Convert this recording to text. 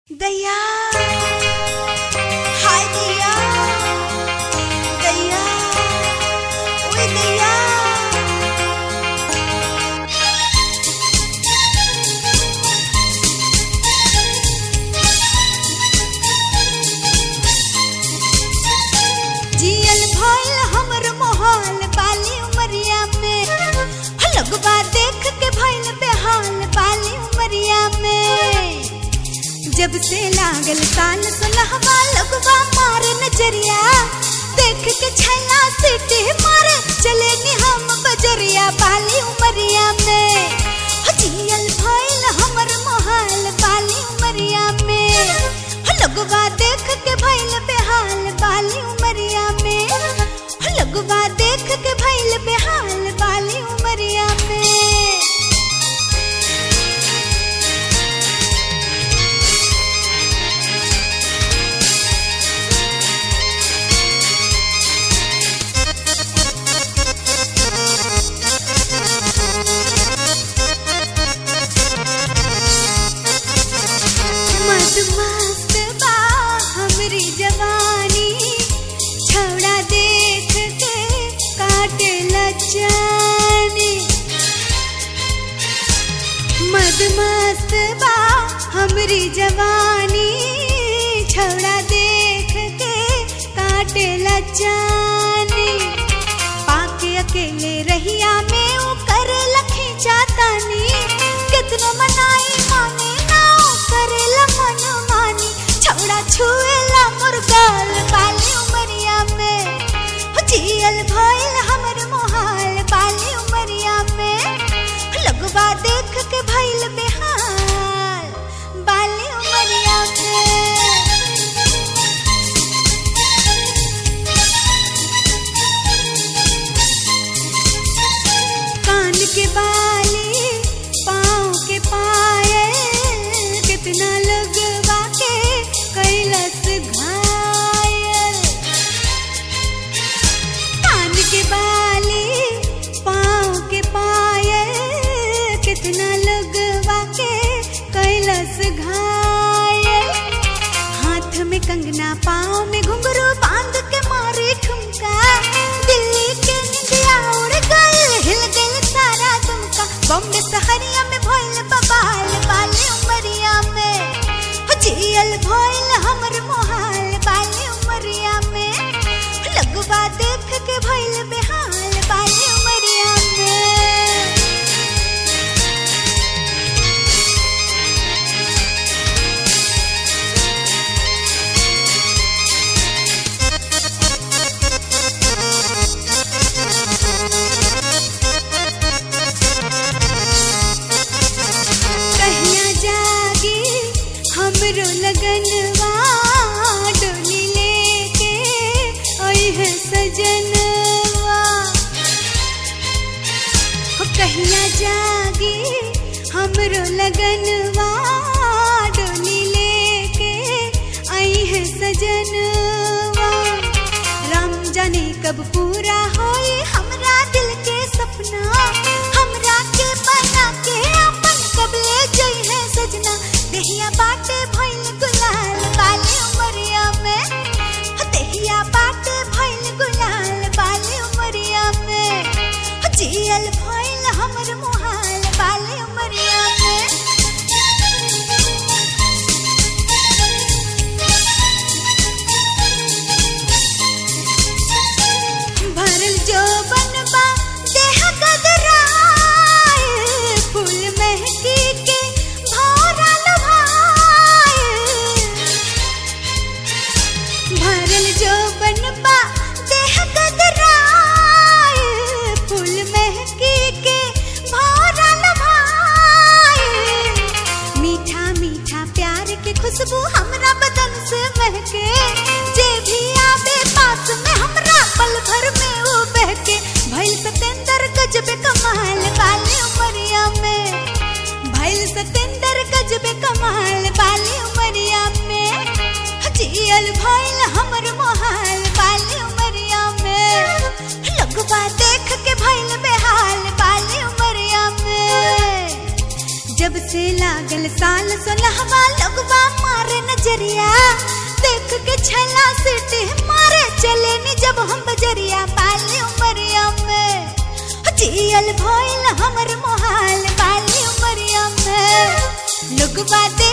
दैया हाय दैया दैया ओए दैया जियल भइल हमर मोहाल बाली उमरिया में लगवा देख के भइल बेहाल बाली उमरिया में जब से लागल कान सुलहवा लगवा मारे नजरिया देख के छैला सीटी मारे चले नि हम बजरिया बाली उमरिया में हो जियल भइल हमर मोहाल बाली उमरिया में हो लगवा देख के भइल बेहाल बाली उमरिया में हो लगवा देख के भइल बेहाल बाली उमरिया में मस्त बा हमरी जवानी छौड़ा देख के काटे लजानी मद मस्त बा हमरी जवानी छौड़ा देख के काटे लजानी पाके अकेले रहिया में ऊ करे लखी चातानी कितनो मनाई माने ना ऊ करेला मन मानी छौड़ा छुएला मुर्गाल बाली उमरिया में हो जियल भइल हमर मोहाल बाली उमरिया में लगवा देख के भइल बेहाल बाली उमरिया में कान के बाली पाँव के पायल कितना लगवा के कैलस घायल कान के बाली पाँव के पायल कितना लगवा के कैलस घायल हाथ में कंगना पाँव में घुंघरू बांध के मारी ठुमका दिल्ली के निंदिया उड़ गइल हिल गइल सारा तुमका बॉम्बे सहरिया में भइल बबाल बाली उमरिया में हो जियल भइल हमर मोहाल बाली उमरिया में लगवा देख के भइल बेहाल बाली उमरिया में कहिया जागी हमरो लगनवा डोली लेके ओई है सजनवा हो कहिया जागी हमरो लगनवा डोली लेके आई है सजनवा राम जाने कब पूरा होई हमरा दिल के सपना हमरा के बना के अपन कब ले जई है सजना देहिया बाटे भइल गुलाल बाली उमरिया में हो देहिया बाटे भइल गुलाल बाली उमरिया में हो जियल भइल हमर मोहाल बाली उमरिया में भरल जो बनबा देह गदराए फूल महकी के भौरा लभाए भरल जो बनबा देह गदराए फूल महकी के भौरा लभाए मीठा मीठा प्यार के खुशबू हमरा बदन से महके जे भी आवे पास में हमरा पल भर में वो बहके भइल सतेंदर गजबे कमाल बाली उमरिया में भइल सतेंदर गजबे कमाल बाली उमरिया में जियल भइल हमर मोहाल बाली उमरिया में लगवा देख के भइल बेहाल बाली उमरिया में जब से लागल साल सोलहवा लगवा मारे के छला सिटी मारे चले नी जब हम बजरिया बाली उमरिया में जियल भइल हमर मोहाल बाली उमरिया में लोगवा दे